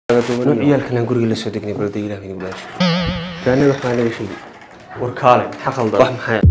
ciyaalkan guriga la soo degnay balda ilaah idin baashi jaanada waxbaa naga sheegi war kaale maxaa qaldan wax maxaa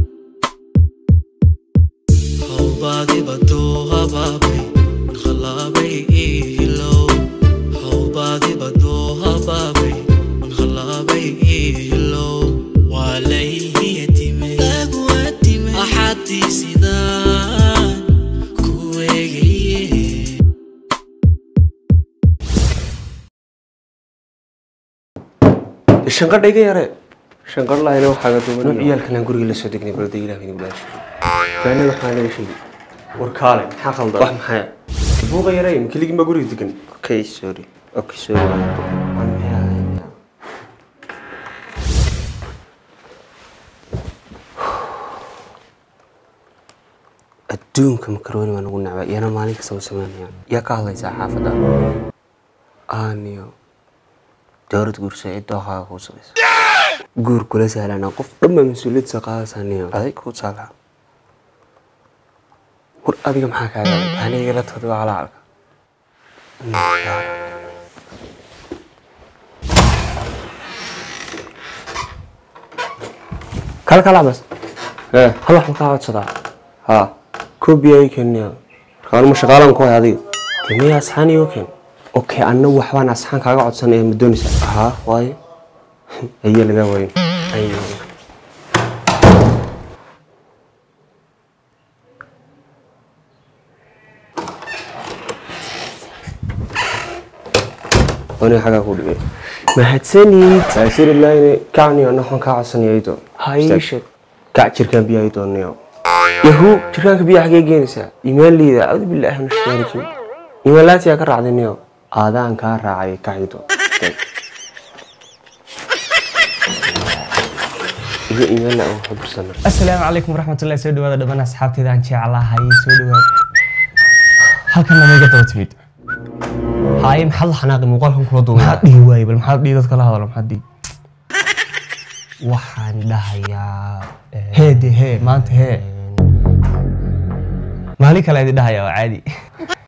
shanqadha iga yare shanqadh lahayna waxaaga duuban ciyaalkan guriga la soo degnay balda ilaah idin baashi jaanada waxbaa naga sheegi war kaale maxaa qaldan wax maxaa buuqa yare keligin baa guriga degan okay sorry okay sorry adduunka makarooni baa nagu nacba iyana maalin kasta u sameynayaan yaa ka hadlaysaa xaafadda aaniyo dowlad guursa cidda waxaa kuu samaysa guur kula sahlana qof dhanba mas-uuliyadsa qaadaysaa niyo aday kuu saala war adiga maxaa kaaga aniga la tagda waa calacalka kala kala bas hal wax ma kaa codsadaa haa koobiya ii keenaya markaanuma shaqaalan ku hay adiga timiya asxaan iyo keen okay anna waxbaan asxaan kaaga codsan ee ma doonaysaa haa waayo ayaa lagaa waayo ayo wani xagaa ku dhigay mahadsanid saasirilaayne kacni anna waxaan kaa codsanaya ii doon hayiishe kac jirkaan biyaa ii doonnayo yahu jirkaanka biyaa xagee geenaysaa imaanleyda acuudu billaahi min ashaytaani rajiim imaanlaatiyaa ka raacday niyo aadaan kaa raacay kacido iga imaanla aan waxu dirsan asalaamu calaykum waraxmatullahi soo dhawaada dhammaan asxaabteeda aan jeclahay soo dhawaada halkan nama iga daba timid haye maxaad la xanaaqi muuqaalkan kula duubay maxaad dhihi waaye bal maxaad dhihi dadka la hadalo maxaad dhihi waxaan dhahayaa hee de hee maanta hee maalin kale idin dhahayaa waa caadi